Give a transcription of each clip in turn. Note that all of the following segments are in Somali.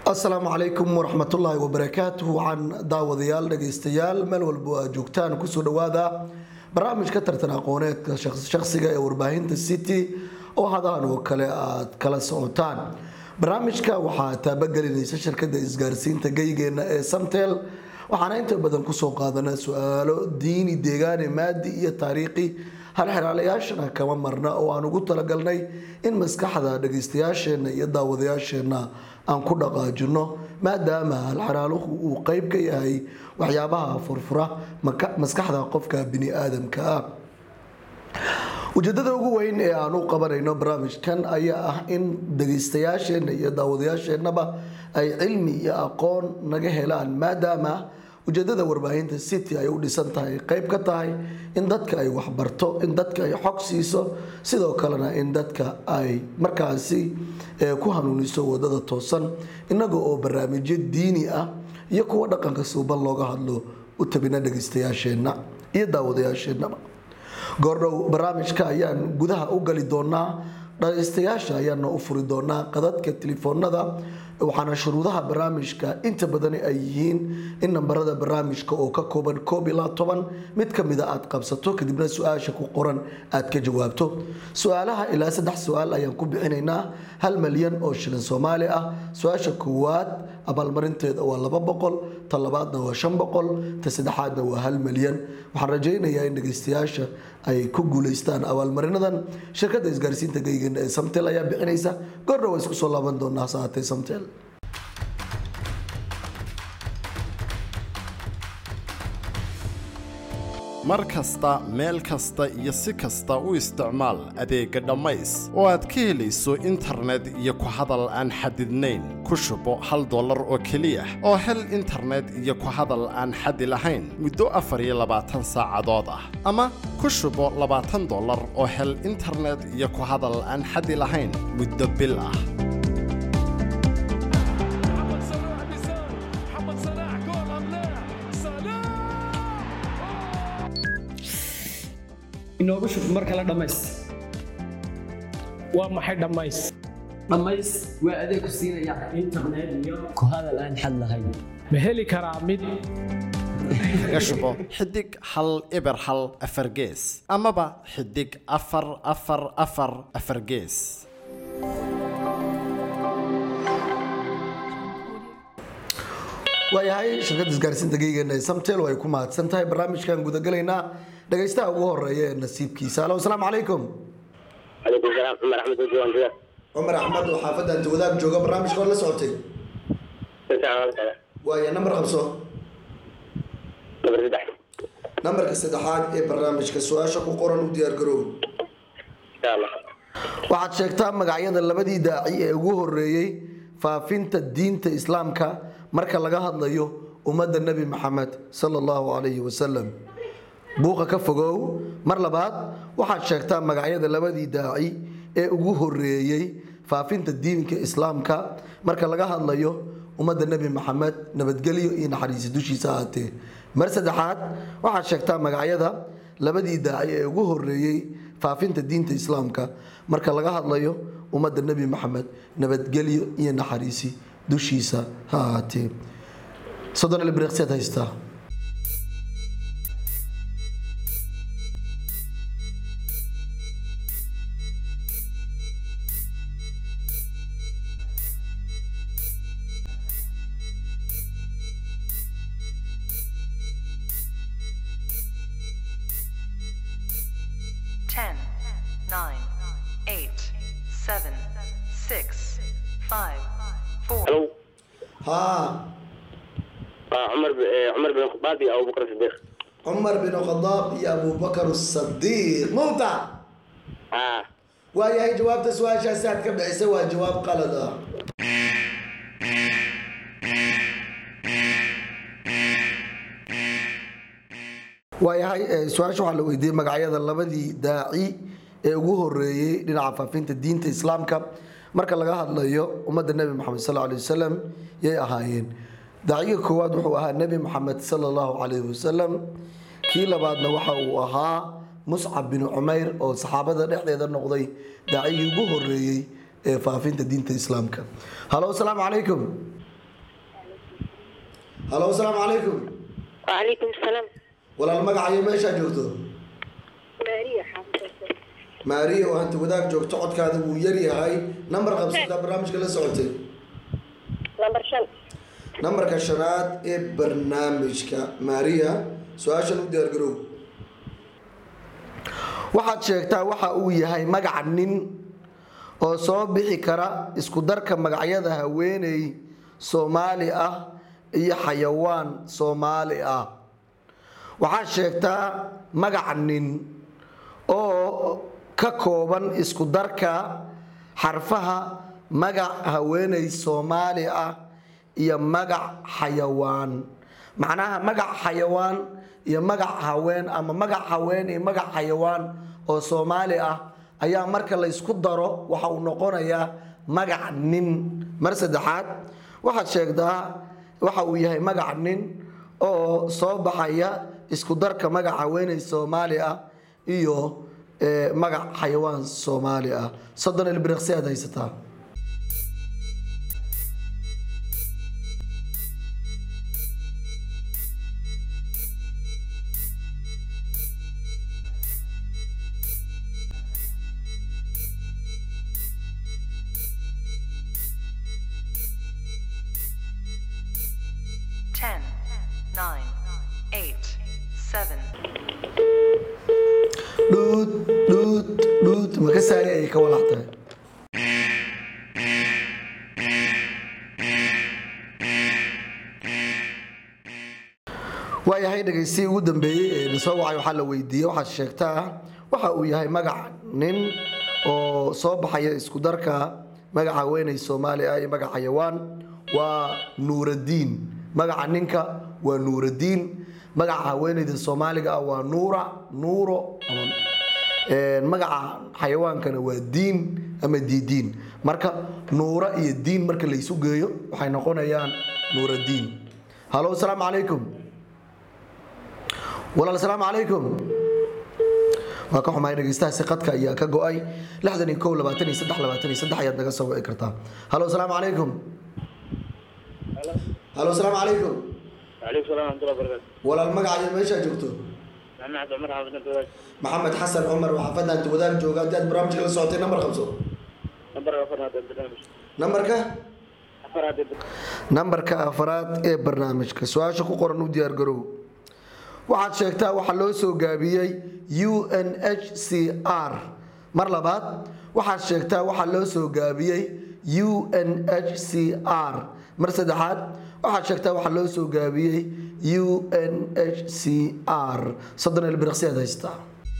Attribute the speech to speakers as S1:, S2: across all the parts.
S1: asalaamu calaykum waraxmatullaahi wabarakaatuh waxaan daawadayaal dhegaystayaal meel walbo aad joogtaan kusoo dhawaada barnaamijka tartan aqooneedka shaqsiga ee warbaahinta city oo hadahan oo kale aad kala socotaan barnaamijka waxaa taabagelinaysa shirkada isgaarsiinta geygeena ee samtel waxaana inta badan kusoo qaadana su-aalo diini deegaane maadi iyo taariikhi halxeraalayaashana kama marna oo aan ugu talagalnay in maskaxda dhagaystayaasheenna iyo daawadayaasheenna aan ku dhaqaajino maadaama halxeraaluhu uu qeyb ka yahay waxyaabaha furfura maskaxda qofka bini aadamka ah ujeedada ugu weyn ee aan u qabanayno barnaamijkan ayaa ah in dhagaystayaasheenna iyo daawadayaasheennaba ay cilmi iyo aqoon naga helaan maadaama ujeedada warbaahinta city ay u dhisan tahay qeyb ka tahay in dadka ay waxbarto in dadka ay xog siiso sidoo kalena in dadka ay markaasi ku hanuuniso wadada toosan inaga oo barnaamijyo diini ah iyo kuwa dhaqanka suuban looga hadlo u tabina dhagaystayaasheenna iyo daawadayaasheennaba goordhow barnaamijka ayaan gudaha u gali doonaa dhagaystayaasha ayaana u furi doonaa qadadka telefoonada waxaana shuruudaha barnaamijka inta badan ay yihiin in nambarada barnaamijka oo ka kooban koob ilaa toban mid kamida aad qabsato kadibna su-aasha ku qoran aad ka jawaabto su-aalaha ilaa saddex su-aal ayaan ku bixinaynaa hal malyan oo shilin soomaali ah su-aasha koowaad abaalmarinteeda waa laba boqol ta labaadna waa shan boqol ta saddexaadna waa hal malyan waxaan rajaynayaa in dhagaystayaasha ay ku guuleystaan abaalmarinadan shirkada isgaarsiinta geygeena ee samtel ayaa bixinaysa goordha waa isku soo laaban doonaa saatee samtel
S2: mar kasta meel kasta iyo si kasta u isticmaal adeegga dhammays oo aad ka helayso internet iyo ku hadal aan xadidnayn ku shubo hal dollar oo keliya oo hel internet iyo ku hadal aan xadi lahayn muddo afar iyo labaatan saacadood ah ama ku shubo labaatan dollar oo hel internet iyo ku hadal aan xadi lahayn muddo bil ah
S3: محمد صلاح بيساوي محمد صلاح جول ام لا صلاح
S4: inoogu shub mar kale dhammays
S5: waa maxay dhammays
S4: dhammays waa adeeg ku siinaya internet iyo ku hadal aan xad lahayn
S5: ma heli karaa mid
S2: kaga shubo xidig hal eber hal afar gees amaba xidig afar afar afar afar gees
S1: waayahay shirkada isgaarsiinta geygeena ee samtel ay ku mahadsan tahay barnaamijkan gudagalaynaa dhagaystaha ugu horeeya ee nasiibkiisa alo asalaamu calaykum
S6: عليكم السلام عمر احمد وجوه انت
S1: cumar axmed oo xaafadda anta wadaag jooga barnaamijka hor la socotay waaya nambar qabso
S6: نمبر سدح
S1: nambarka saddexaad ee barnaamijka su-aasha ku qoran u diyaargaroow
S6: ان شاء الله
S1: waxaad sheegtaa magacyada labadii daaci ee ugu horeeyey faafinta diinta islaamka marka laga hadlayo ummadda nebi maxamed sala allahu calayhi wasalam buuqa ka fogow mar labaad waxaad sheegtaa magacyada labadii daaci ee ugu horeeyey faafinta diinka islaamka marka laga hadlayo ummadda nebi maxamed nabadgelyo iyo naxariisi dushiisa ahaatee mar saddexaad waxaad sheegtaa magacyada labadii daaci ee ugu horeeyey faafinta diinta islaamka marka laga hadlayo ummadda nebi maxamed nabadgelyo iyo naxariisi dushiisa ha ahaatee soddon ilbriqsiad haystaa
S7: Ten, nine, eight, seven, six, five, four.
S6: الو
S1: ها
S6: آه عمر ب... آه، عمر بن الخطاب او بكر الصديق
S1: cumar bin khadaab iyo abubakar sadiiq mowta
S6: اه
S1: waayahay jawaabta su-aashaasi aad ka bixisay waa jawaab qalad ah waayahay eh, su-aasha waxaa la weydiiyey magacyada labadii daaci ee ugu horeeyey dhinaca faafinta diinta islaamka marka laga hadlayo ummadda nebi moxamed sal alay wasalam yay ahaayeen daaciga koowaad wuxuu ahaa nebi moxamed sal allahu calayhi wasalam kii labaadna waxa uu ahaa muscab bin cumayr oo saxaabada dhexdeeda noqday daacigii ugu horeeyey ee faafinta diinta islaamka halo asalaamu calaykum halo asalaamu calaykum
S8: وعليكم السلام
S1: walaal magacayo meeshaa joogto
S8: ماريا حافظة
S1: maariya oo hanta wadaag joogto codkaada wuu yar yahay nambar qabsataa barnaamijka la socotay
S8: نمبر شن
S1: nambarka shanaad ee barnaamijka maariya su-aashan u diyaargarow waxaad sheegtaa waxa uu yahay magaca nin oo soo bixi kara isku darka magacyada haweeney soomaali ah iyo xayawaan soomaali ah waxaad sheegtaa magaca nin oo ka kooban isku darka xarfaha magac haweeney soomaali ah iyo magac xayawaan macnaha magac xayawaan iyo magac haween ama magac haween iyo magac xayawaan oo soomaali ah ayaa marka la isku daro waxa uu noqonayaa magac nin mar saddexaad waxaad sheegtaa waxa uu yahay magac nin oo soo baxaya isku darka magac haweeney soomaali ah iyo eh, magac xayawaan soomaali ah soddon ilbiriqsi aad haysataa
S7: Ten, nine, eight, seven,
S1: dhuud dhuud dhuud makasaaya ay ka walac tahay waayahay dhegaystiyi ugu dambeeyey ee na soo wacay waxaa la weydiiyey waxaad sheegtaa waxa uu yahay magac nin oo soo baxaya isku darka magaca haweeney soomaali ah iyo magac xayawaan waa nuuradiin magaca ninka waa nuuradiin magaca haweeneyda soomaaliga ah waa nuura nuuro ama Een, magaca xayawaankana waa diin ama diidiin marka nuura iyo diin marka la isu geeyo waxay noqonayaan nuuradiin halo asalaamu calaykum walaal asalaamu calaykum waa ka xumahay dhegeystahaasi qadka ayaa ka go-ay lixdan iyo kow labaatan iyo saddex labaatan iyo saddex ayaad naga soo wici kartaa halo asalaamu calaykum halo asalaamu calaykum
S6: وعليكم السلام ورحمة الله وبركاته
S1: walaal magacayo meeshaa joogto
S6: محمد عمر حافظ انت وذاك
S1: maxamed xasan cumar waa xaafadda anta wadaag jooga haddii aad barnaamijka la socotay nambar qabso
S6: نمبر غفر هذا البرنامج
S1: nambarka
S6: غفر هذا البرنامج
S1: nambarka afraad ee barnaamijka su-aasha ku qoran u diyaargarow waxaad sheegtaa waxaa loo soo gaabiyey u n h c r mar labaad waxaad sheegtaa waxaa loo soo gaabiyey u n h c r mar saddexaad waxaad sheegtaa waxaa loo soo gaabiyey u n h c r soddon ilbiriqsi aad haystaa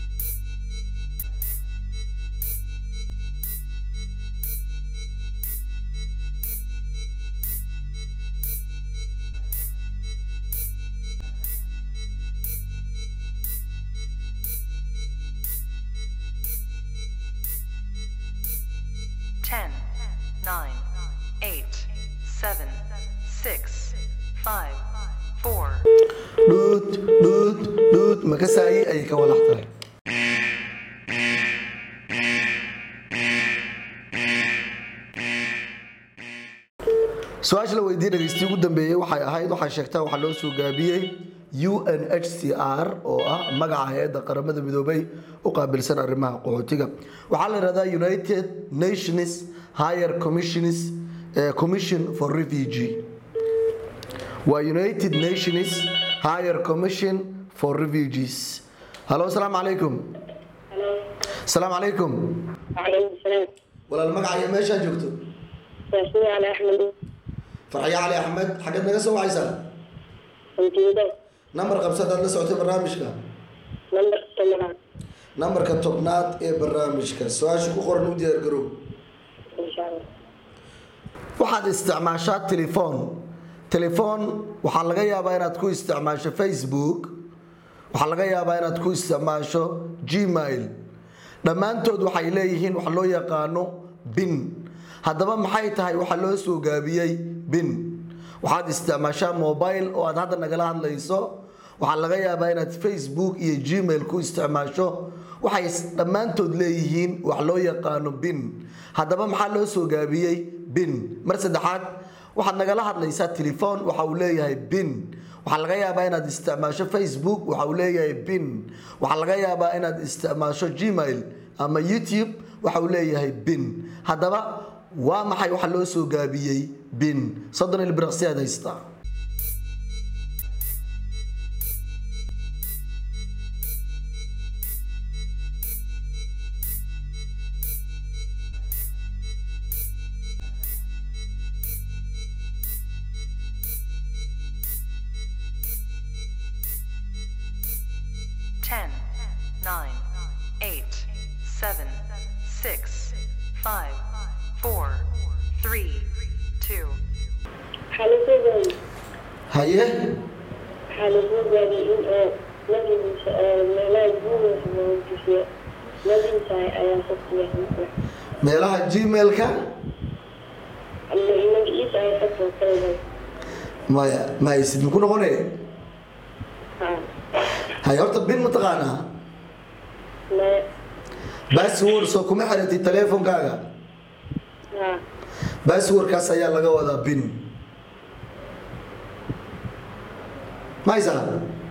S7: ten, nine, eight, seven, six, five, four,
S1: dhuud dhuud dhuud makasaayi ayay ka walax tahay su-aasha la weydiiyey dhegeystiyi ugu dambeeyey waxay ahayd waxay sheegtaa waxaa loo soo gaabiyey u n h c r oo ah magaca hay-adda qaramada midoobay u qaabilsan arrimaha qaxootiga waxaa la yidhahdaa united nations higher commissions eh, commission for refugee waa united nations higher commission for refugees halo asalaamu calaykum asalaamu calaykum
S8: وعليكم السلام
S1: walaal magacayo meeshaa joogto
S8: واسمي على أحمد
S1: farxyo cali axmed xaggeed naga soo wacaysaa
S8: كنت وذاك
S1: nambar qabsadaad la socotay barnaamijka
S8: نمبر الثمانية
S1: nambarka tobnaad ee barnaamijka su-aasha ku qoran u diyaargarow
S8: إن شاء الله
S1: waxaad isticmaashaa telefoon telefoon waxaa laga yaabaa inaad ku isticmaasho facebook waxaa laga yaabaa inaad ku isticmaasho gmail dhammaantood waxay leeyihiin wax loo yaqaano bin haddaba maxay tahay waxaa loo soo gaabiyey bin waxaad isticmaashaa mobile oo aad hadda nagala hadlayso waxaa laga yaabaa inaad facebook iyo gmail ku isticmaasho waxay dhammaantood leeyihiin wax loo yaqaano bin haddaba maxaa loo soo gaabiyey bin mar saddexaad waxaad nagala hadlaysaa telefoon waxa uu leeyahay bin waxaa laga yaabaa inaad isticmaasho facebook waxa uu leeyahay bin waxaa laga yaabaa inaad isticmaasho gmail ama youtube waxa uu leeyahay bin haddaba waa maxay waxa loo soo gaabiyey bin soddon ilbiriqsi aad haystaa
S7: Ten, nine, eight, seven, six, five, four, three, two,
S8: waxaa lagu gaabiyey
S1: haye
S8: waxaa lagu gaabiyey in oo nabigiisa oo meelaha guuraysa mawjisiyo nabigiisa ayaa sabtiya
S1: meelaha gmailka
S8: ama magaciisa ay xogta kaleedahay
S1: maya ma haysid muku noqone
S8: ha
S1: haye horta bin mataqaanaa
S8: maya
S1: bassword soo kuma xiratid teleefonkaaga
S8: ha
S1: basswordkaas ayaa laga wadaa bin ma haysaa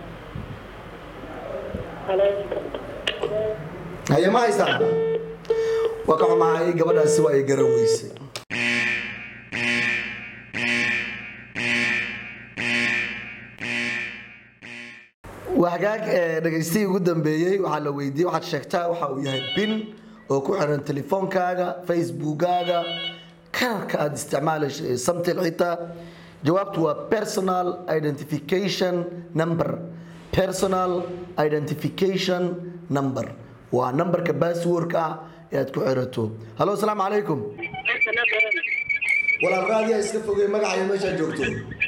S8: haleelka
S1: haye ma haysaa waa ka xumahay gabadhaasi waa ay garan weysay waa hagaag ee dhagaystihii ugu dambeeyey waxaa la weydiiyey waxaad sheegtaa waxa uu yahay bin oo ku xiran telefoonkaaga facebookaaga kaarka aad isticmaalayso ee samtel xitaa jawaabtu waa personal identification number personal identification number waa nambarka basswordka ah ee aad ku xirato hallo asalaamu calaykum walaal raadiyaa iska fogey magacayo meeshaad joogto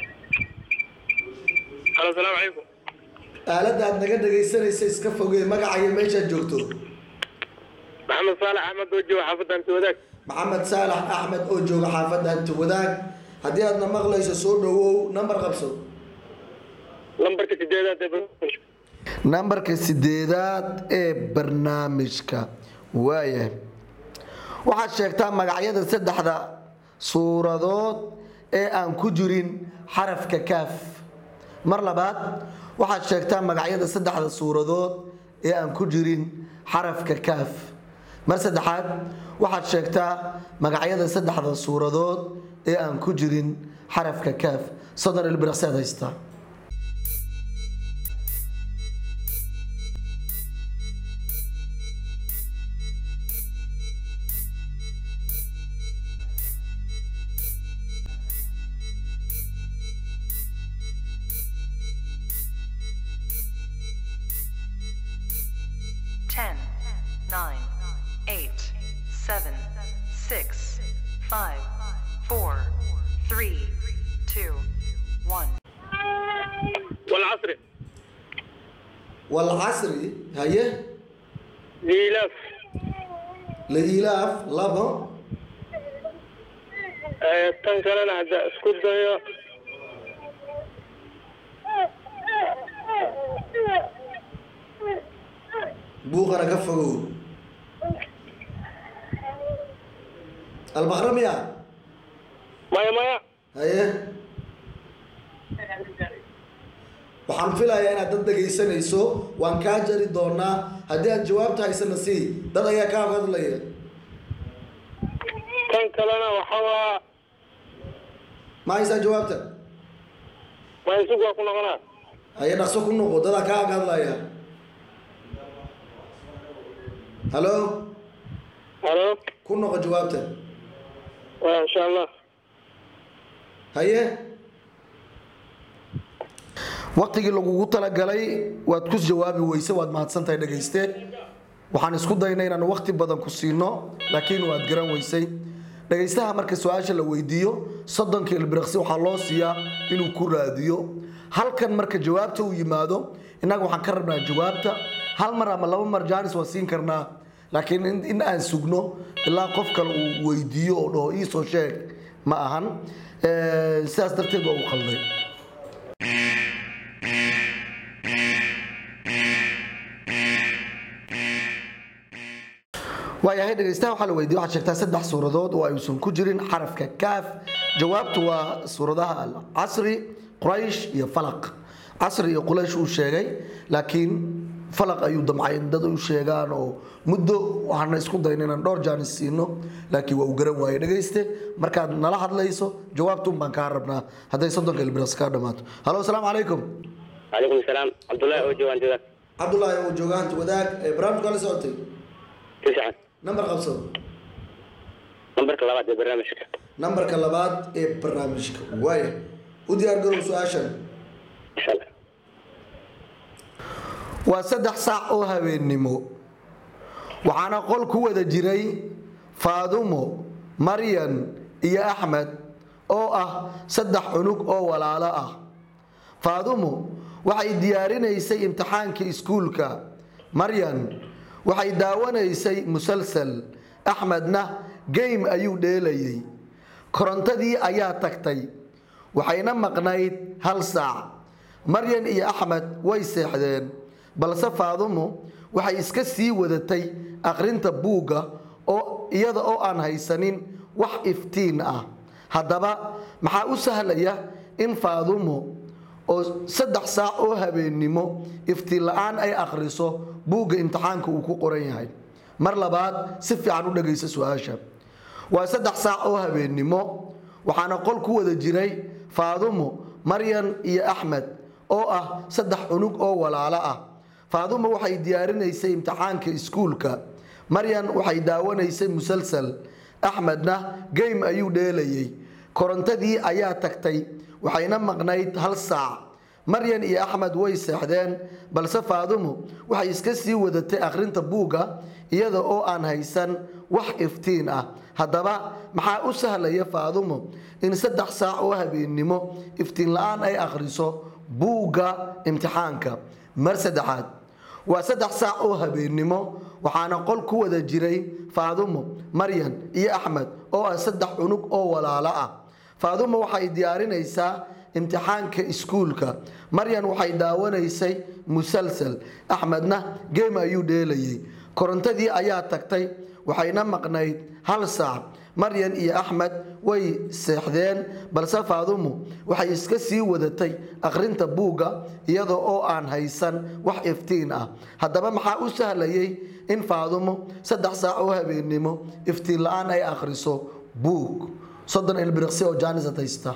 S6: halo asalaamu calaykum
S1: aaladda aad naga dhagaysanaysa iska fogee magacayo meeshaad joogto
S6: maxamed saalax axmed oo jooga xaafadda anti wadaag
S1: maxamed saalax axmed oo jooga xaafadda hanti wadaag haddii aadna maqlayso soo dhowow nambar qabso
S6: lambarka sideedaad ee barnaamijka
S1: nambarka sideedaad ee barnaamijka waaya waxaad sheegtaa magacyada saddexda suuradood ee aan ku jirin xarafka kaaf mar labaad waxaad sheegtaa magacyada saddexda suuradood ee aan ku jirin xarafka kaaf mar saddexaad waxaad sheegtaa magacyada saddexda suuradood ee aan ku jirin xarafka kaaf soddon ilbiriqsi aad haystaa
S7: ten, nine, eight, seven, six, five, four, three, two, one.
S6: walcasri
S1: walcasri haye
S6: liilaaf
S1: liilaaf labo
S6: Eh, tan kalena hadda isku dayo
S1: buuqana ka fogow albaqra miya
S6: maya maya
S1: haye waxaan filayaa inaad dad dhegaysanayso waan kaa jari doonaa haddii aad jawaabta haysana sii dad ayaa kaa hadlaya
S6: tan kalena waxa waa
S1: ma haysaa jawaabta
S6: maysug waa ku noqonaa
S1: haye dhaqso ku noqo dadaa kaa hadlaya halo
S6: halo
S1: ku noqo jawaabta
S6: waa insha allah
S1: haye waqtigii lagugu talagalay waad ku jawaabi weyse waad mahadsantahay dhegayste waxaan isku daynay inaan waqti badan ku siino laakiin waad garan weysay dhegaystaha marka su-aasha la weydiiyo soddonka ilbiriqsi waxaa loo siiyaa inuu ku raadiyo halkan marka jawaabta uu yimaado innaga waxaan ka rabnaa jawaabta hal mar ama laba mar jaanis waan siin karnaa laakiin in- in aan sugno ilaa qof kale uu weydiiyo oo dhaho iisoo sheeg ma ahan Eh, sidaas darteed waa uu qalday waayahay dhegaystaha waxaa la weydiiyey waxaad sheegtaa saddex suuradood oo aysan ku jirin xarafka kaaf jawaabtu waa suuradaha alcasri quraysh iyo falaq casri iyo quraysh uu sheegay laakiin falaq ayuu damcay in dad u sheegaan oo muddo waxaana isku dayna inaan dhowr jaanis siino laakiin waa uu garan waayey dhegayste markaad nala hadlayso jawaabtuun baan kaa rabnaa hadday soddonka ilbiriqsi kaa dhammaato halo asalaamu calaykum
S6: calaykum salaam cabdullaahi oo joogaan joogaan
S1: cabdulaahi oo joogaanta wadaag ee barnaamijka la socotay
S6: si fiican
S1: nambar qabso
S6: nambarka labaad ee barnaamijka
S1: nambarka labaad ee barnaamijka waaya u diyaar garow su-aashan
S6: insha allah
S1: waa saddex saac oo habeennimo waxaana qol ku wada jiray faadumo maryan iyo axmed oo ah saddex cunug oo walaalo ah faadumo waxay diyaarinaysay imtixaankii iskuulka maryan waxay daawanaysay musalsal axmedna game ayuu dheelayay korontadii ayaa tagtay waxayna maqnayd hal saac maryan iyo axmed way seexdeen balse faadumo waxay iska sii wadatay akhrinta buugga oo iyada oo aan haysanin wax iftiin ah haddaba maxaa u sahlaya in faadumo oo saddex saac oo habeennimo iftiin la-aan ay akhriso buugga imtixaanka uu ku qoran yahay mar labaad si fiican u dhegaysa su-aasha waa saddex saac oo habeennimo waxaana qol ku wada jiray faadumo maryan iyo axmed oo ah saddex cunug oo walaalo ah faadumo waxay diyaarinaysay imtixaanka iskuulka maryan waxay daawanaysay musalsal axmedna game ayuu dheelayay korontadii ayaa tagtay waxayna maqnayd hal saac maryan iyo axmed way seexdeen balse faadumo waxay iska sii wadatay akhrinta buugga iyada oo aan haysan wax iftiin ah haddaba maxaa u sahlaya faadumo in saddex saac oo habeennimo iftiin la-aan ay akhriso buugga imtixaanka mar saddexaad waa saddex saac oo habeennimo waxaana qol ku wada jiray faadumo maryan iyo axmed oo ah saddex cunug oo walaalo ah faadumo waxay diyaarinaysaa imtixaanka iskuulka maryan waxay daawanaysay musalsal axmedna geem ayuu dheelayay korontadii ayaa tagtay waxayna maqnayd hal saac maryan iyo axmed way seexdeen balse faadumo waxay iska sii wadatay akhrinta buugga iyada oo aan haysan wax iftiin ah haddaba maxaa u sahlayay in faadumo saddex saac oo habeennimo iftiin la-aan ay akhriso buug soddon ilbiriqsi oo jaanisad haysta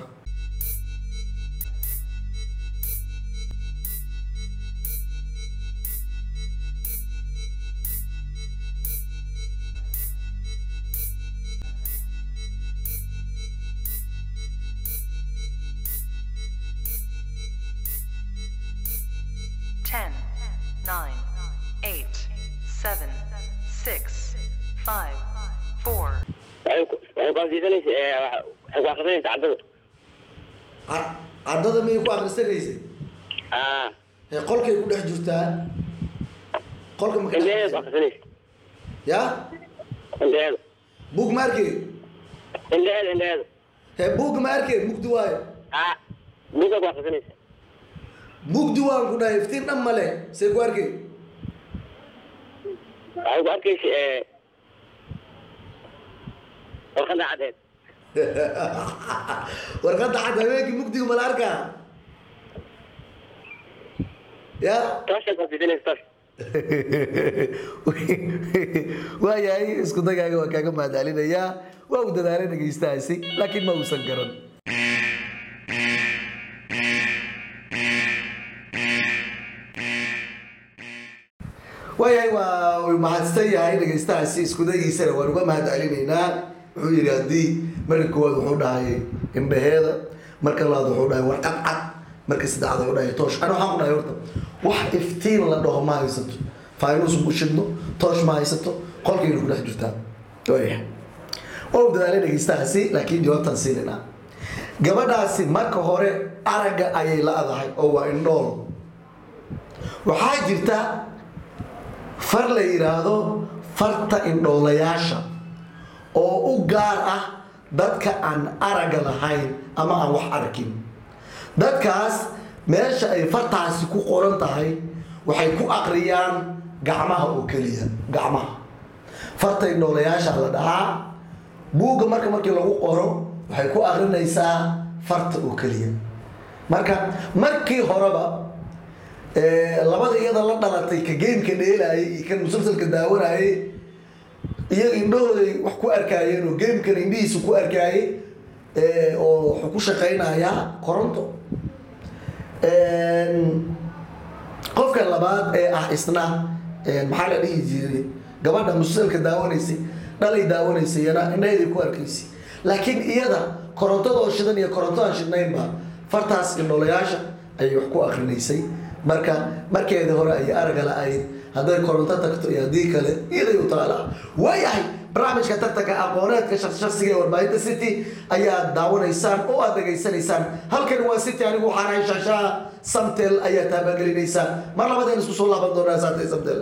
S7: Ten, nine, eight, seven, six, five, four,
S6: waxay ku waxay ku afdiisanaysa ee waxay ku akhrisanaysa caddada
S1: caddada miyay ku akhrisanaysay
S6: aa
S1: ee qolkay ku dhex jirtaa qolka ma ka
S6: indhaheeda ku
S1: dhex
S6: akhrisanaysa
S1: ya
S6: indhaheeda
S1: buug ma arkeen
S6: indhaheeda indhaheeda
S1: hee buug ma arkeen mugdi waayo
S6: aa buugga ku akhrisanaysa
S1: mugdi waan ku dhahay iftiin dhan male see ku arkeen
S6: waxay ku arkaysa ee warqadda caddeed
S1: warqadda cad habeenkii mugdiga mala arkaa ya
S6: tooshay ku afdiisanaysa toosh
S1: waayahay isku dagaaga waa kaaga mahadcelinayaa waa uu dadaalay dhegaystahaasi laakiin ma uusan garan waayahay waa uu mahadsan yahay dhegaystahaasi isku dagiisana waan uga mahadcelinaynaa wuxuu yidhi haddii marka koowaad wuxuu dhahay indhaheeda marka labaad wuxuu dhahay warqad cad marka saddexaad wuxuu dhahay toosh ana waxaan ku dhahay horta wax iftiin la dhaho ma haysato faynus ku shidno toosh ma haysato qolkayna ku dhex jirtaa waayahay waa uu dadaalay dhegaystahaasi laakiin jawaabtaan siinaynaa gabadhaasi marka hore aragga ayay la-dahay oo waa indhool waxaa jirta far la yidhaahdo farta indhoolayaasha oo u gaar ah dadka aan aragga lahayn ama aan wax arkin dadkaas meesha ay fartaasi ku qoran tahay waxay ku aqriyaan gacmaha oo keliya gacmaha farta indhoolayaasha la dhahaa buugga marka markii lagu qoro waxay ku akrinaysaa farta oo keliya marka markii horeba ee, labada iyada la dhalatay ka geemka dheelaayay iyo kan musalsalka daawanayay iyaga indhahooday wax ku arkaayeen oo geemkan indhihiisa ku arkaayay ee, oo wuxuu ku shaqaynayaa koronto Een, qofka labaad ee ah isna een, maxaa la dhihi jiray gabadha musalsalka daawanaysay dhalay daawanaysay yana indhaheeday ku arkaysay laakiin iyada korontada oo shidan iyo koronto aan shidnaynba fartaas indholayaasha ayay wax ku akrinaysay marka markeedii hore ayay araga la-ayd hadday koronto tagto iyo haddii kale iyaday u taala waayahay barnaamijka tartanka aqooneedka shakhsiga ee warbaahinta city ayaad daawanaysaan oo aad dhegaysanaysaan halkani waa city anigu waxaan ahay shaashaha samtel ayaa taabagelinaysa mar labadeen isku soo laaban doonaa saantay samtel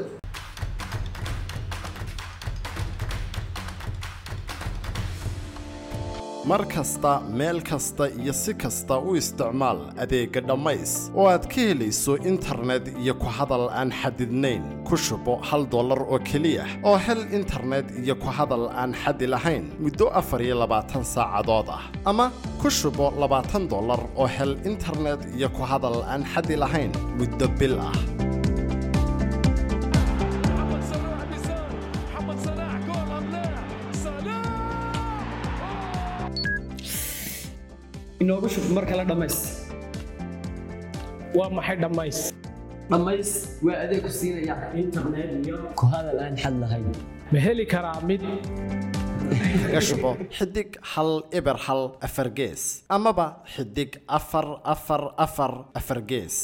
S2: mar kasta meel kasta iyo si kasta u isticmaal adeegga dhammays oo aad ka helayso internet iyo ku hadal aan xadidnayn ku shubo hal dollar oo keliya oo hel internet iyo ku hadal aan xadi lahayn muddo afar iyo labaatan saacadood ah ama ku shubo labaatan dollar oo hel internet iyo ku hadal aan xadi lahayn muddo bil ah
S3: محمد صلاح بيسار محمد صلاح جول ام لا صلاح
S5: inoogu shub mar kale dhammays waa maxay dhammays
S4: dhammays waa adeeg ku siinaya internet iyo ku hadal aan xad lahayn
S5: ma heli karaa mid
S2: kaga shubo xidig hal eber hal afar gees amaba xidig afar afar afar afar gees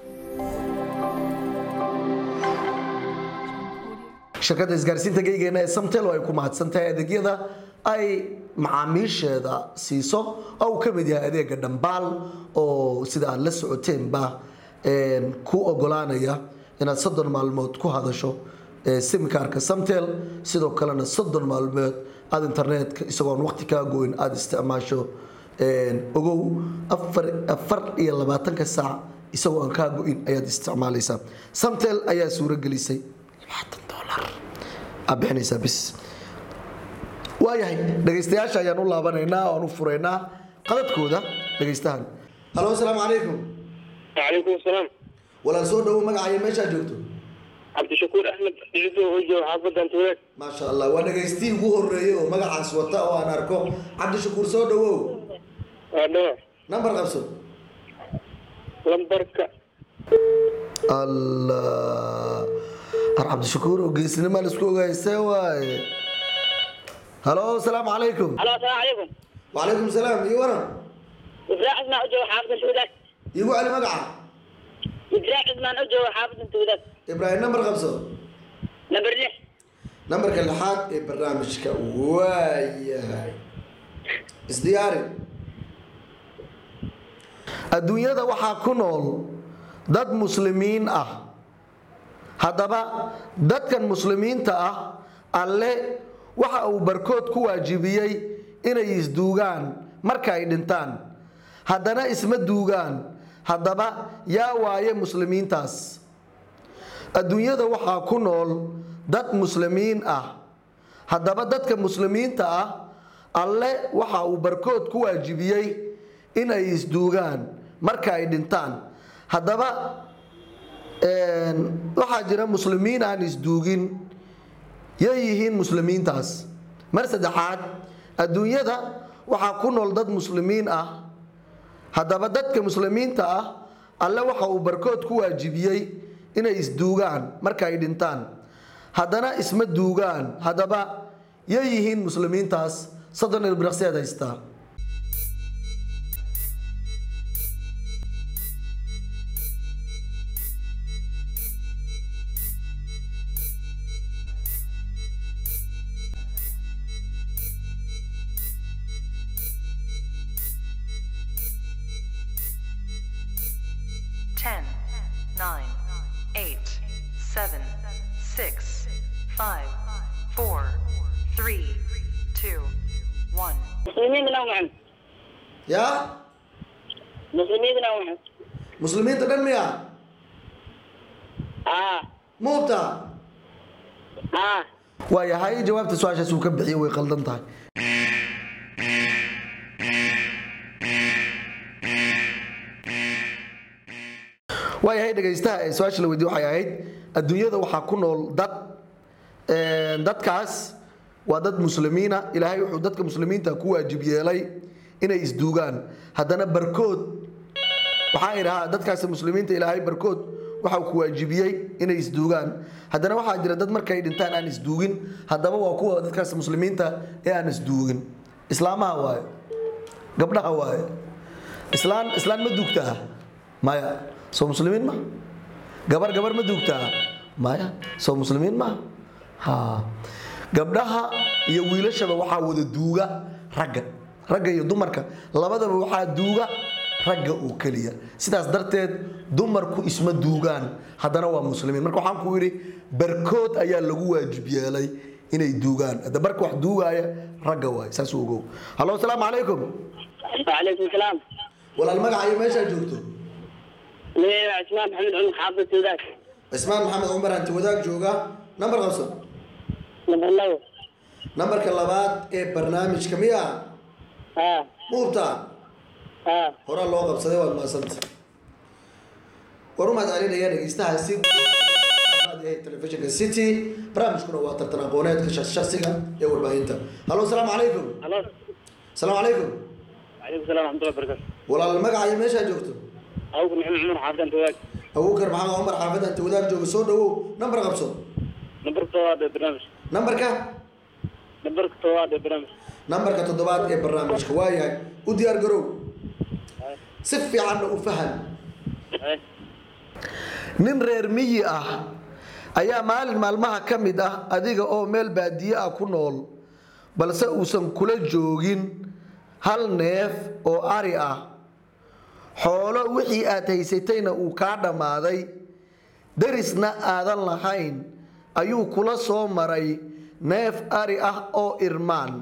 S1: shirkadda isgaarsiinta geygeena ee samtel oo ay ku mahadsan tahay adeegyada ay macaamiisheeda siiso oo uu ka mid yahay adeega dhambaal oo sida aad la socoteenba een, ku ogolaanaya inaad soddon maalmood ku hadasho ee, simkaarka samtel sidoo kalena soddon maalmood aad internetka isagoon waqti kaa goyn aada isticmaasho een, ogow afar afar iyo labaatanka saac isagoo aan kaa go-in ayaad isticmaalaysaa samtel ayaa suuro gelisay labaatan dolar aad bixinaysaa bis waayahay dhegaystayaasha ayaan u laabanaynaa oo aan u furaynaa qadadkooda dhegaystahan halo asalaamu calaykum
S6: وعليكم السلام
S1: walaal soo dhowo magacaya meeshaa joogto
S6: عبد الشكور احمد جدو وجه حافظ انت ولاد
S1: maasha allah waa dhagaystii ugu horeeyey oo magacaas wata oo aan arko cabdishakuur soo dhowow
S6: ودوع
S1: nambar qabso
S6: لمبركة
S1: allah har cabdishakuur oo geesnimaa laisku ogaystee waaye halo asalaamu calaykum
S9: الو السلام عليكم
S1: wacalaykum salaam iyo waran
S9: إبراء عثمان أجو حافظ التودات
S1: iigu celi magaca
S9: إبراء عثمان أجو حافظ التودات
S1: ibraahim nambar qabso
S9: نمبر لح
S1: nambarka lixaad ee barnaamijka waayahay isdiyaari adduunyada waxaa ku nool dad muslimiin ah haddaba dadkan muslimiinta ah alle waxa uu barkood ku waajibiyey inay isduugaan marka ay dhintaan haddana isma duugaan haddaba yaa waaye muslimiintaas adduunyada waxaa ku nool dad muslimiin ah haddaba dadka muslimiinta ah alle waxa uu barkood ku waajibiyey inay isduugaan marka ay dhintaan haddaba een, waxaa jira muslimiin aan isduugin yay yihiin muslimiintaas mar saddexaad adduunyada waxaa ku nool dad muslimiin ah haddaba dadka muslimiinta ah alle waxa uu barkood ku waajibiyey inay isduugaan marka ay dhintaan haddana isma duugaan haddaba yay yihiin muslimiintaas soddon ilbiraqsiyaad haystaa
S7: Ten, nine, eight, seven, six, five, four, three, two, one.
S9: مسلمين من أوعهم
S1: yaa
S9: مسلمين من أوعهم
S1: muslimiinta dhan miya
S9: آه
S1: muubta
S9: آه
S1: waayahay jawaabta su-aashaas uu ka bixiyey way qaldan tahay waayahay dhegaystaha ee su-aasha la weydiye waxay ahayd adduunyada waxaa ku nool dad een, dadkaas waa dad muslimiina ilaahay wuxuu dadka muslimiinta ku waajib yeelay inay isduugaan haddana barkood waxaa idhahaa dadkaasi muslimiinta ilaahay barkood waxa uu ku waajibiyey inay isduugaan haddana waxaa jira dad markay dhintaan aan isduugin haddaba waa kuwa dadkaas muslimiinta ee aan isduugin islaamaha waaye gabdhaha waaye islaan islaan ma duugtaa maya soo muslimiin ma gabar gabar ma duugtaa maya soo muslimiin ma ha gabdhaha iyo wiilashaba waxaa wada duuga ragga ragga iyo dumarka labadaba waxaa duuga ragga oo keliya sidaas darteed dumarku isma duugaan haddana waa muslimiin marka waxaan ku yidhi barkood ayaa lagu waajib yeelay inay duugaan hadda barka wax duugaaya ragga waay saas u ogow hallo asalaamu calaykum
S9: وعليكم السلام
S1: walaal magaca iyo meeshaa joogto
S9: ليه عثمان محمد عمر حافظ السودان
S1: cismaan maxamed cumar hanti wadaag jooga nambar qabso
S9: نمبر لو
S1: nambarka labaad ee barnaamijka miya
S9: ها
S1: muubta
S9: ها
S1: horaa loo qabsaday waad maasanta war u mahad celinaya dhegeystahaasi telefishinka city barnaamijkuna waa tartan aqooneedka shaksiga ee warbaahinta hallo asalaamu calaykum
S9: الو
S1: asalaamu calaykum
S9: وعليكم السلام ورحمه الله وبركاته
S1: walaal magaca iyo meeshaa joogto
S9: ابوك محمد عمر حافظ انت واقف
S1: abuukar maxamed cumar xaafid hanti wadaag jooga soo dhawow nambar qabso
S9: نمبر طواد برنامج
S1: nambarka
S9: نمبر طواد برنامج
S1: nambarka toddobaad ee barnaamijka waayahay u diyaar garow si fiicanna u fahan
S9: هاي
S1: nin reer miyi ah ayaa maalin maalmaha ka mid ah adiga oo meel baadiye ah ku nool balse uusan kula joogin hal neef oo ari ah xoolo wixii aad haysatayna uu kaa dhammaaday derisna aadan lahayn ayuu kula soo maray neef ari ah oo irmaan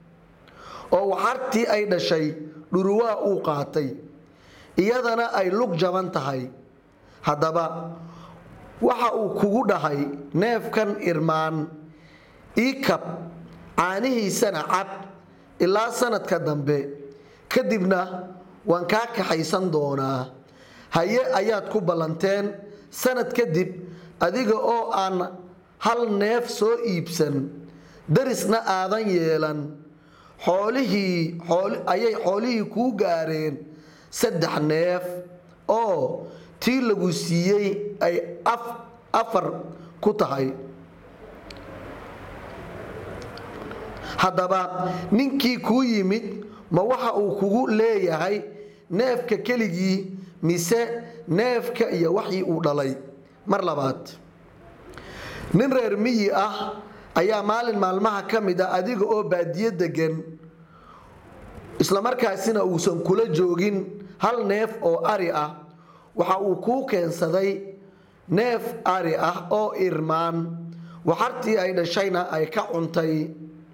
S1: oo waxartii ay dhashay dhuruwaa uu qaatay iyadana ay lug jaban tahay haddaba waxa uu kugu dhahay neefkan irmaan ii kab caanihiisana cab ilaa sanadka dambe kadibna waan kaa kaxaysan doonaa haye ayaad ku ballanteen sanad kadib adiga oo aan hal neef soo iibsan darisna aadan yeelan xoolihii xooli- ayay xoolihii kuu gaareen saddex neef oo tii lagu siiyey ay af afar ku tahay haddaba ninkii kuu yimid ma waxa uu kugu leeyahay neefka keligii mise neefka iyo waxii uu dhalay mar labaad nin reer miyi ah ayaa maalin maalmaha ka mid ah adiga oo baadiye degan islamarkaasina uusan kula joogin hal neef oo ari ah waxa uu kuu keensaday neef ari ah oo irmaan waxartii ay dhashayna ay ka cuntay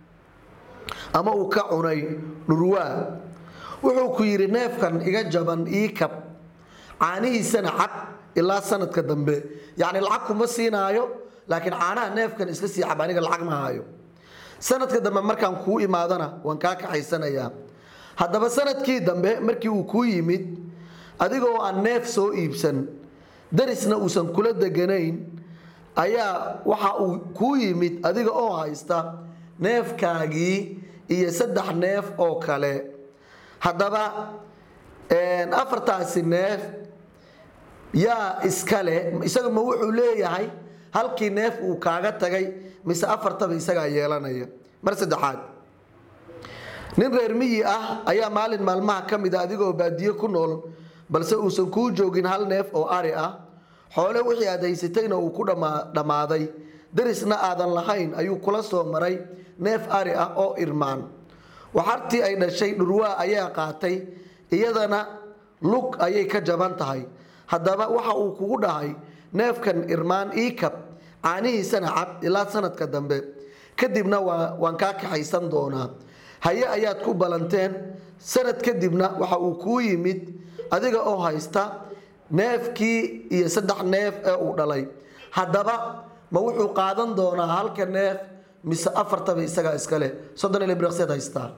S1: ama uu ka cunay dhurwaa wuxuu ku yidhi neefkan iga jaban ii kab caanihiisana cab ilaa sanadka dambe yacni lacag kuma siinaayo laakiin caanaha neefkan iska sii cab aniga lacag ma hayo sanadka dambe markaan kuu imaadana waan kaa kaxaysanayaa haddaba sanadkii dambe markii uu kuu yimid adigoo aan neef soo iibsan darisna uusan kula deganayn ayaa waxa uu kuu yimid adiga oo haysta neefkaagii iyo saddex neef oo kale haddaba afartaasi neef yaa iskale isaga ma wuxuu leeyahay halkii neef uu kaaga tagay mise afartaba isagaa yeelanaya mar saddexaad nin reer miyi ah ayaa maalin maalmaha ka mid a adigoo baadiye ku nool balse uusan kuu joogin hal neef oo ari ah xoole wixii aad haysatayna uu ku dhammaa- dhammaaday darisna aadan lahayn ayuu kula soo maray neef ari ah oo irmaan waxartii ay dhashay dhurwaa ayaa qaatay iyadana lug ayay ka jaban tahay haddaba waxa uu kugu dhahay neefkan irmaan ii kab caanihiisana cab ilaa sanadka dambe kadibna waa- waan kaa kaxaysan doonaa haye ayaad ku ballanteen sanad kadibna waxa uu kuu yimid adiga oo haysta neefkii iyo saddex neef ee uu dhalay haddaba ma wuxuu qaadan doonaa halka neef mise afartaba isagaa iska leh soddon iyo libriqseed haystaa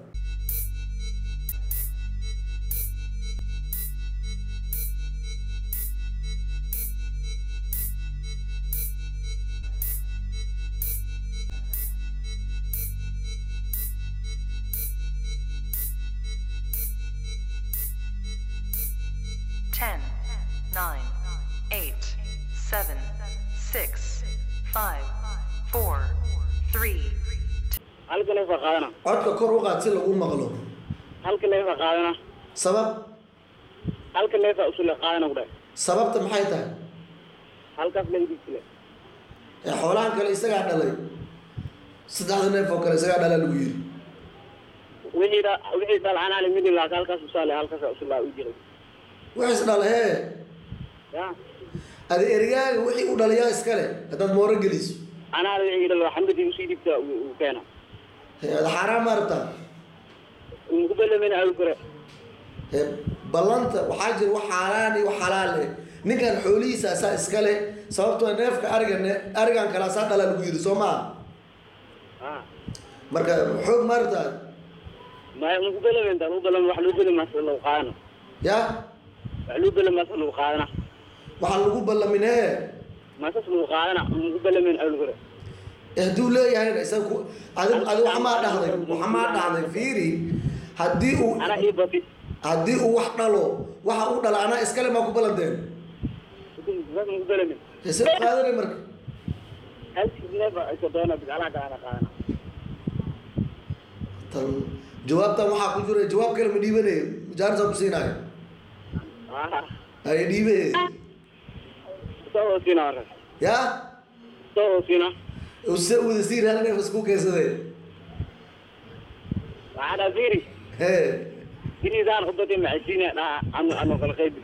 S7: 10, 9, 8, 7, 6, 5, 4, 3,
S9: halka neef baa qaadana
S1: codka kor u qaad si lagu maqlo
S9: halka neef baa qaadana
S1: sabab
S9: halka neef baa usule qaadana ku dhahay
S1: sababta maxay tahay
S9: halkaas laga digsile
S1: ee xoolahan kale isagaa dhalay saddexda neef oo kale isagaa dhalaa lagu yiri
S9: wixii dha- wixii dhalcanaale midin laaka halkaas usaale halkaas usulaa u jiray
S1: wixiis dhala hee
S9: ya
S1: adi erigaaga wixii u dhalayaa iskale haddaad mooro geliso
S9: anaale wixii dhal xamadii usii dhibta uu keena
S1: Hee, ada xaaraan ma rabtaa
S9: ku belamena awi kore
S1: Hee, ballanta waxaa jira wax xaaraan iyo wax xalaal eh ninkan xoolihiisa asaa iskale sababtoo neefka arigan arigan kale asaa dhalaa lagu yiri soo maa
S9: ha
S1: marka xoog ma rabtaa
S9: maya maku belamen taan u belam wax loo belamaas lagu qaadana
S1: ya
S9: wax loo belamaas lagu qaadana
S1: waxaa lagu ballamin hee
S9: maasas lagu qaadana maku belamen awi kore
S1: Eh, hadduu leeyahayna isaga ku adi adi waxmaa dhahday waxmaa dhahday fiiri haddii uu
S9: ana ii bati
S1: haddii uu wax dhalo waxa uu dhala anaa iskale maa ku ballanteen
S9: saas maku belamen
S1: hese qaadanay marka
S9: halkii neef baa isa doona bidcalaha kalana qaadana
S1: tan jawaabtan waxaa ku jira jawaab kale ma dhiibanayo jaarisa ku siinaayo
S9: ha
S1: ay dhiibe
S9: soo hoosina markaas
S1: ya
S9: soo hoosina
S1: use wada siin hal neef isku keensadee
S9: waxaa dhaa fiiri
S1: hee
S9: inisaan khudbadii maxaysiina dhaha anu anu kala qaybi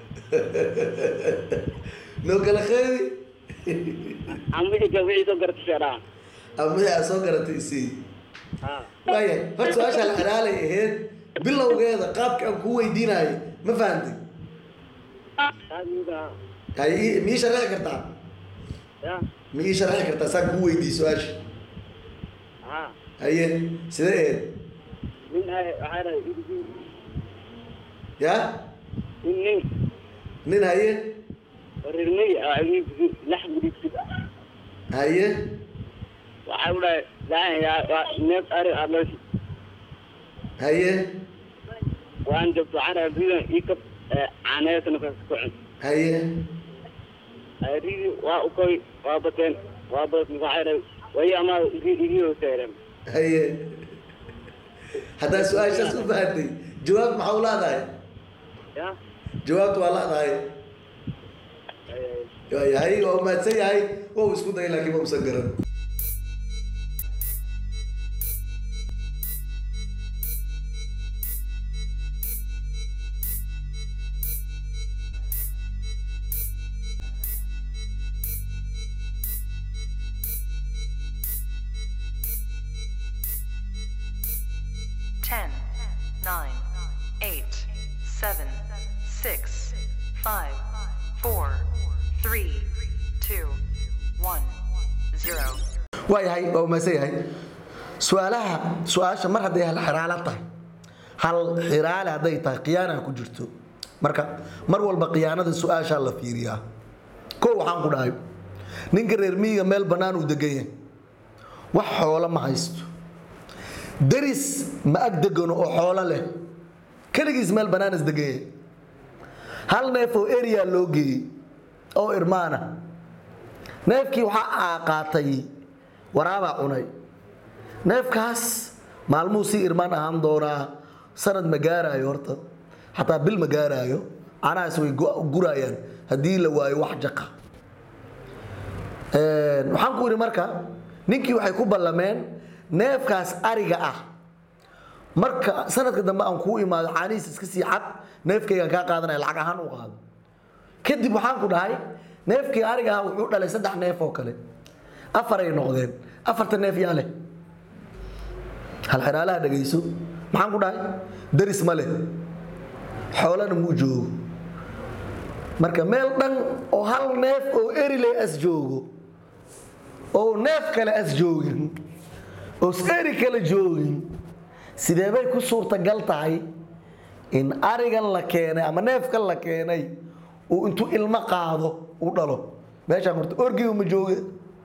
S1: noo kala qeybi
S9: ama wixii ka wixii soo gartashay dhaha
S1: ama wixii aad soo garatay isii
S9: ha
S1: waaya horta su-aasha la xalaalay ahayd bilowgeeda qaabka aan kuu weydiinayo ma fahantay
S9: taas mida
S1: hay ii- ma ii sharxi kartaa
S9: ya
S1: ma ii sharxi kartaa saan kuu weydiiye su-aasha
S9: ha
S1: haye sidee ahayd
S9: nin ay waxaa dhahay idigi
S1: ya
S9: nin nin
S1: nin haye
S9: reermey ah idigi lax gudibsid
S1: haye
S9: waxaa u dhahay laan yaa waa neef ari aad leeshi
S1: haye
S9: waan jabto waxaa dhahay ridan ii kab caaneesana kaas ku cun
S1: haye
S9: ridi waa ukoy waa bateen waa bas waxaa dhahay way amaa igi hooseereen
S1: haye haddaa su-aashaas u fahantay jawaab maxaa u laadahay
S9: ya
S1: jawaabta waa laadahay yahay waa mahadsan yahay waa uu isku dayay laakiin ma usan garan
S7: Ten, nine, eight, seven, six, five, four, three, two, one, zero.
S1: waayahay waa umahadsan yahay su-aalaha su-aasha mar hadday hal xiraalo tahay hal xiraale hadday tahay khiyaana ku jirto marka mar walba khiyaanada su-aashaa la fiiriyaa ko waxaan ku dhahay ninka reer miyiga meel bannaan uu degan yahay wax xoolo ma haysto deris ma ag degano oo xoolo leh keligiis meel bannaan is degan yahay hal neef oo area loo geeyey oo irmaana neefkii waxaa qaatay waraabaa cunay neefkaas maalmuhu sii irmaan ahaan doonaa sanad ma gaaraayo horta xataa bil ma gaaraayo canahaas way gu- gurayaan haddii la waayo wax jaqa waxaan ku yidhi marka ninkii waxay ku ballameen neefkaas ariga ah marka sanadka dambe aan kuu imaado caanihiis iska sii cad neefkaygaan kaa qaadanaya lacag ahaan u qaado kadib waxaan ku dhahay neefkii ariga ah wuxuu dhalay saddex neef oo kale afaray noqdeen afarta neef yaa leh hal xiraalaha dhegayso maxaan ku dhahay daris ma leh xoolana muu joogo marka meel dhan oo hal neef oo eriley as joogo oo neef kale as joogin oo eri kale joogin sidee bay ku suurtagal tahay in arigan la keenay ama neefkan la keenay uu intuu ilmo qaado u dhalo meeshaan horta orgiga ma jooge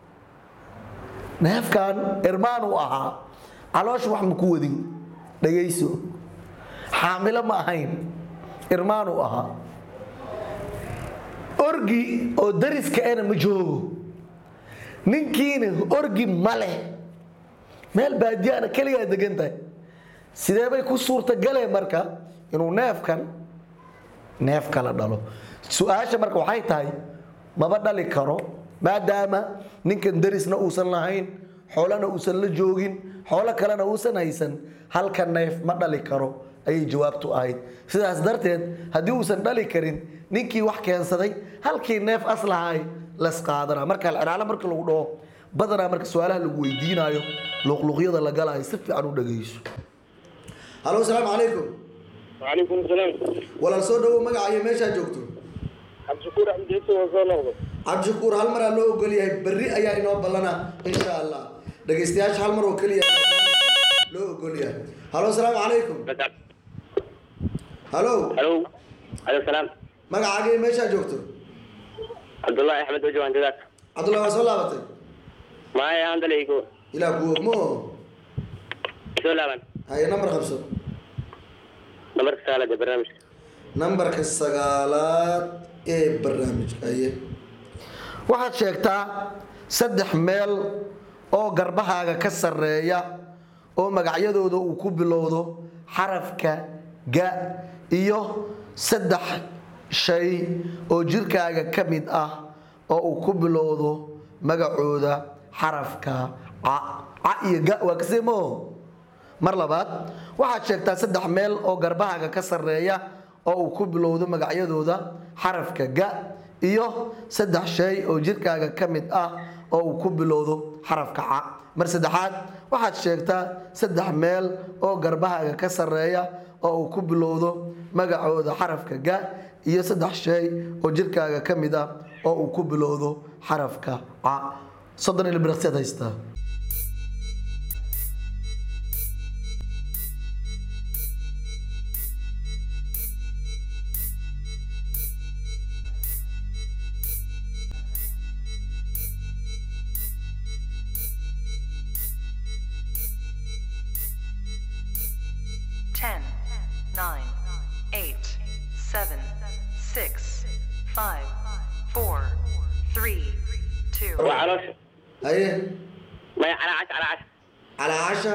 S1: neefkan irmaan uu ahaa caloosha wax ma ku wadin dhagayso xaamilo ma ahayn irmaan uu ahaa orgi oo dariska ena ma joogo ninkiina orgi ma leh meel baadiyaana keligaa degan tahay sidee bay ku suurtagaleen marka inuu neefkan neef kala dhalo su-aasha marka waxay tahay maba dhali karo maadaama ninkan darisna uusan lahayn xoolana uusan la joogin xoolo kalena uusan haysan halka neef ma dhali karo ayay jawaabtu ahayd sidaas darteed haddii uusan dhali karin ninkii wax keensaday halkii neef aslahay las qaadana marka alciraalo marka lagu dhaho badanaa marka su-aalaha lagu weydiinaayo luqluqyada la galaayo si fiican u dhagayso halo asalaamu calaykum
S6: وعليكم السلام
S1: walaal soo dhawow magaca iyo meeshaa joogto
S6: عبد الشكور عبد العزيز وصول نغضب
S1: cabdishakuur hal maraa loo ogol yahay berri ayaa inoo ballana insha allah dhagaystayaasha hal mar oo keliya loo ogol yahay halo asalaamu calaykum halo
S6: الو عليكم السلام
S1: magacaaga iyo meeshaa joogto
S6: عبد الله احمد وجه عند ذاك
S1: cabdullahi waa soo laabatay
S6: معايا عند ليكو
S1: ilaa ku ogmo
S6: سلام
S1: haye nambar qabso
S6: نمبر رسالة برنامج
S1: nambarka sagaalaad ee barnaamijka aye waxaad sheegtaa saddex meel oo garbahaaga ka sarreeya oo magacyadooda uu ku bilowdo xarafka ga iyo saddex shay oo jirkaaga ka mid ah oo uu ku bilowdo magacooda xarafka ca ca iyo ga waa kasemo mar labaad waxaad sheegtaa saddex meel oo garbahaaga ka sarreeya oo uu ku bilowdo magacyadooda xarafka ga iyo saddex shay oo jirkaaga ka mid ah oo uu ku bilowdo xarafka ca mar saddexaad waxaad sheegtaa saddex meel oo garbahaaga ka sarreeya oo uu ku bilowdo magacooda xarafka ga iyo saddex shay oo jirkaaga ka mid ah oo uu ku bilowdo xarafka ca soddon ilbiraqsiyaad haystaa
S7: Ten, nine, eight, seven, six, five, four, three, two.
S6: وعرش
S1: haye
S6: ما على عش على عش
S1: calaa casha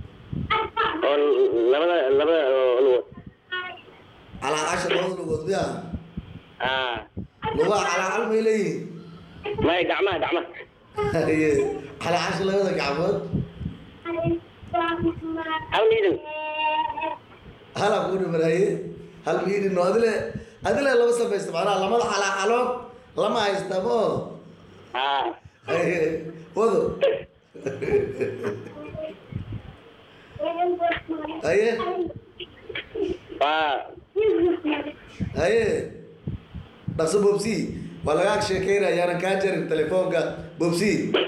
S6: لبدا لبدا الو
S1: calaa casha labada lugood miya
S6: اه
S1: lugaha calaa cal may leeyihiin
S6: ما دعمه دعمه
S1: haye calaa casha labada gacmood
S6: هل نيدن
S1: halaa kuu dhiman haye hal miidhin oo adile adile lama samaysta macnaha lamada calaa calood lama haysta mo
S6: اه
S1: haye wado haye
S6: اه
S1: haye dhaqso bobsi waa lagaa sheekeynaya yaanan kaa jarin telefoonka bobsi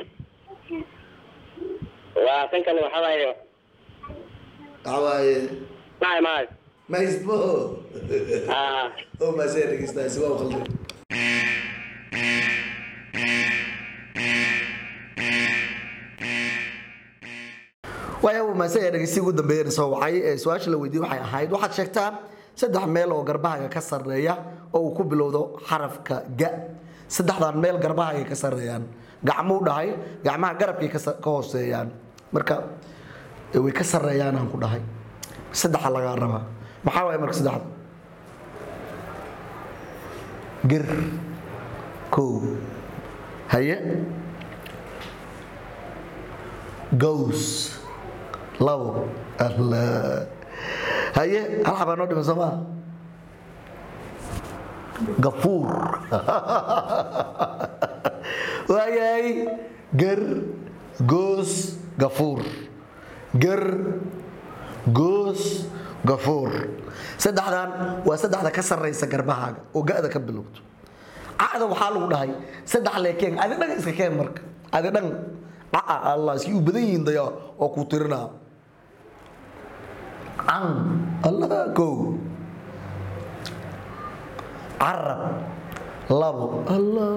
S6: وكان كان وحواي
S1: waxa waaye
S6: معي معي
S1: ma haystmo
S6: اه
S1: oo maasee dhegeystaay si waa u khalday waaya uu maase ee dhegeysi ugu dambeeyeen soo wacay ee su-aasha la weydiiyey waxay ahayd waxaad sheegtaa saddex meel oo garbahaaga ka sarreeya oo uu ku bilowdo xarafka ga saddexdan meel garbahaaga ka sarreeyaan gacmuu dhahay gacmaha garabkay ka sa- ka hooseeyaan marka eh, way ka sarreeyaan aan ku dhahay saddexa lagaa rabaa maxaa waaya marka saddexda gir kow haye gows labo alla haye hal xabaa noo dhiman soo maa gafuur waayahay ger goos gafuur ger goos gafuur saddexdan waa saddexda ka sarraysa garbahaaga oo ga-da ka bilowdo ca'da waxaa lagu dhahay saddex leekeen adi dhan iska keen marka adi dhan ca'a allah si u badan yihiin daya oo ku tirinaa can allah kow carab labo allah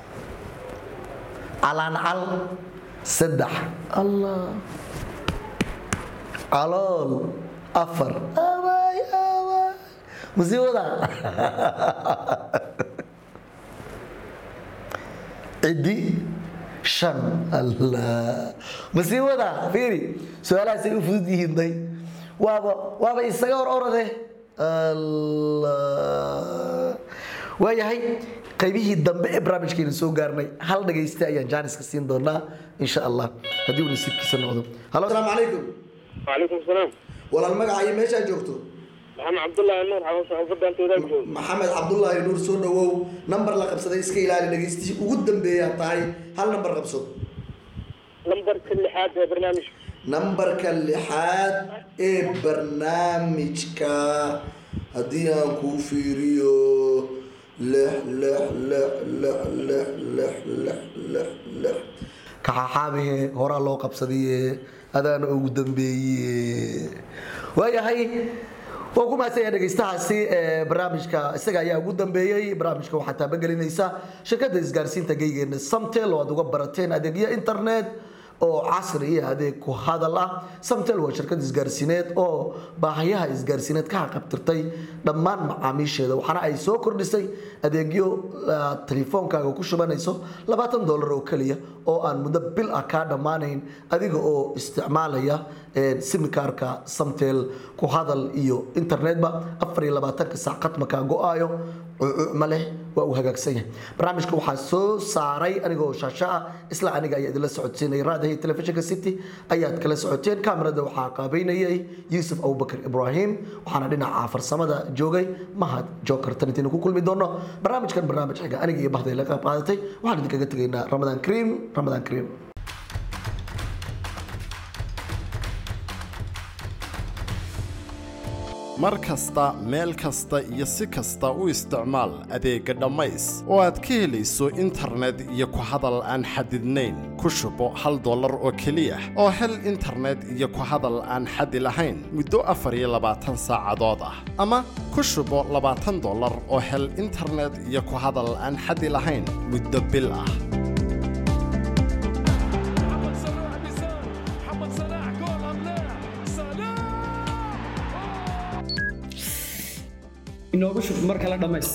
S1: calancal saddex allah calool afar awaay awaay musiibada cidi shan allah masiibada fiiri su-aalahaasay u fudud yihiin day waaba waaba isaga hor orade allah waayahay qaybihii dambe ee barnaamijkeena soo gaarnay hal dhagayste ayaan jaaniska siin doonaa insha allah haddii uu nasiibkiisa noqdo halo asalaamu calaykum
S6: وعليكم السلام
S1: walaal magacayo meeshaa joogto
S6: محمد عبد الله النور حوص حوص انت وذاك جو
S1: maxamed cabdulaahi nuur soo dhawow nambar la qabsaday iska ilaali dhagaystihii ugu dambeeyaa tahay hal nambar qabso
S6: نمبر كل حاجه برنامج
S1: nambarka lixaad ee barnaamijka haddii aan kuu fiiriyo lix lix lix lix lix lix lix lix lix kaxaxaabihe horaa loo qabsadaye adaana ugu dambeeye waayahay waan ku mahadsanyahay dhegaystahaasi ee barnaamijka isaga ayaa ugu dambeeyey barnaamijka waxaa taabagelinaysa shirkadda isgaarsiinta geygeena samtel oo aad uga barateen adeegyo internet oo casri iyo adeeg ku hadal ah samtel waa shirkad isgaarsiineed oo baahayaha isgaarsiineed ka haqabtirtay dhammaan macaamiisheeda waxaana ay soo kordhisay adeegyo aad telefoonkaaga ku shubanayso labaatan dolar oo keliya oo aan muddo bil ah kaa dhammaanayn adiga oo isticmaalaya simikaarka samtel ku hadal iyo internetba afar iyo labaatanka saac qadmakaa go-aayo cuucuucma leh waa uu hagaagsan yahay barnaamijka waxaa soo saaray anigoo shaasha ah isla aniga ayaa idinla socodsiinay raadahay telefishinka city ayaad kala socoteen kaamirada waxaa qaabeynayay yuusuf abubakar ibraahim waxaana dhinaca farsamada joogay mahad joker tan intiinu ku kulmi doono barnaamijkan barnaamij xiga aniga iyo bahday la qayb qaadatay waxaan idinkaga tegaynaa ramadaan kariim ramadaan kariim
S2: mar kasta meel kasta iyo si kasta u isticmaal adeegga dhammays oo aad ka helayso internet iyo ku hadal aan xadidnayn ku shubo hal dollar oo keliya oo hel internet iyo ku hadal aan xadi lahayn muddo afar iyo labaatan saacadood ah ama ku shubo labaatan dollar oo hel internet iyo ku hadal aan xadi lahayn muddo bil ah
S3: محمد صلاح بيسار محمد صلاح جول ام لا صلاح
S5: inoogu shub mar kale dhammays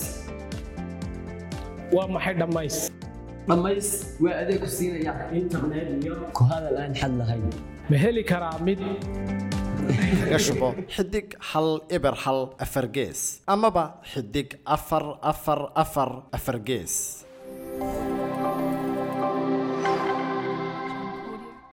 S5: waa maxay dhammays
S4: dhammays waa adeeg ku siinaya internet iyo ku hadal aan xad lahayn
S5: ma heli karaa mid
S2: kaga shubo xidig hal eber hal afar gees amaba xidig afar afar afar afar gees